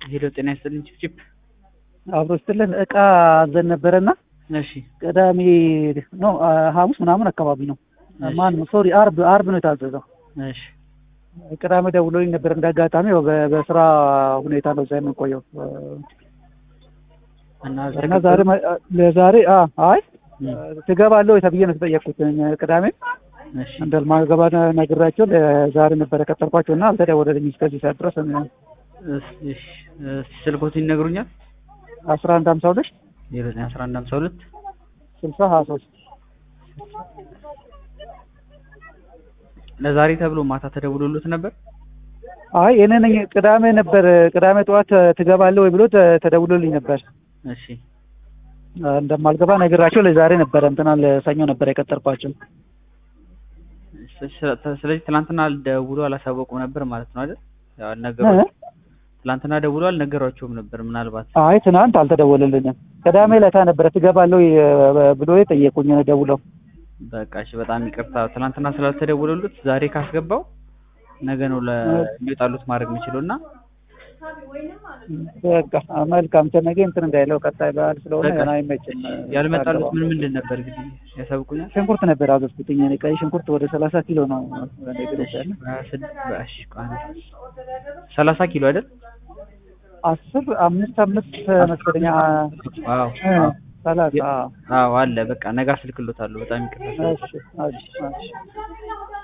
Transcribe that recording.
ሄሎ ጤና ይስጥልኝ ቺፕ አብሮ ስትልን እቃ አዘን ነበረና እሺ ቅዳሜ ነው ሐሙስ ምናምን አካባቢ ነው። ማን ነው ሶሪ አርብ አርብ ነው የታዘዘው። እሺ ቅዳሜ ደውሎልኝ ነበር። እንደ አጋጣሚ ያው በ- በስራ ሁኔታ ነው እዛ የምንቆየው እና እና ዛሬ መ- ለዛሬ አ አይ እም፣ ትገባለህ ወይ ተብዬ ነው የተጠየቅኩት። ቅዳሜ እሺ እንደማገባ ነግራቸው ለዛሬ ነበረ ቀጠርኳቸው እና አልተደወለልኝም እስከዚህ ሰዓት ድረስ እሺ እሺ፣ ስልኮትን ይነግሩኛል አስራ አንድ ሀምሳ ሁለት ዜሮ ዘጠኝ አስራ አንድ ሀምሳ ሁለት ስልሳ ሀያ ሶስት ለዛሬ ተብሎ ማታ ተደውሎሉት ነበር አይ እኔ ነኝ ቅዳሜ ነበር ቅዳሜ ጠዋት ትገባለህ ወይ ብሎ ተ- ተደውሎልኝ ነበር እሺ እንደማልገባ ነግራቸው ለዛሬ ነበረ እንትና ለሰኞ ነበር የቀጠርኳቸው ስ- ስ- ስለዚህ ትናንትና ደውሎ አላሳወቁም ነበር ማለት ነው አይደል ያው አልነገሯቸውም እ? ትናንትና ደውሎ አልነገሯቸውም ነበር ምናልባት አይ ትናንት አልተደወለልኝም ቅዳሜ ለታ ነበረ ትገባለህ ወይ ብሎ የጠየቁኝ ደውለው በቃ እሺ በጣም ይቅርታ ትናንትና ስላልተደወለሉት ዛሬ ካስገባው ነገ ነው ለሚወጣሉት ማድረግ የሚችለው እና በቃ መልካም ተነገ እንትን እንዳይለው ቀጣይ በዓል ስለሆነ በቃ ገና አይመችም ያልመጣሉት ምን ምንድን ነበር እንግዲህ ያሳውቁኛል ሽንኩርት ነበር አዘዝኩትኝ እኔ ቀይ ሽንኩርት ወደ ሰላሳ ኪሎ ነው እኔ ግሩፕ ያለ ሰላሳ ኪሎ አይደል አስር አምስት አምስት መሰለኛ አዎ እ፣ ሰላሳ አዎ አለ በቃ ነገ አስልክሎታለሁ በጣም ይቅርታ እሺ እሺ እሺ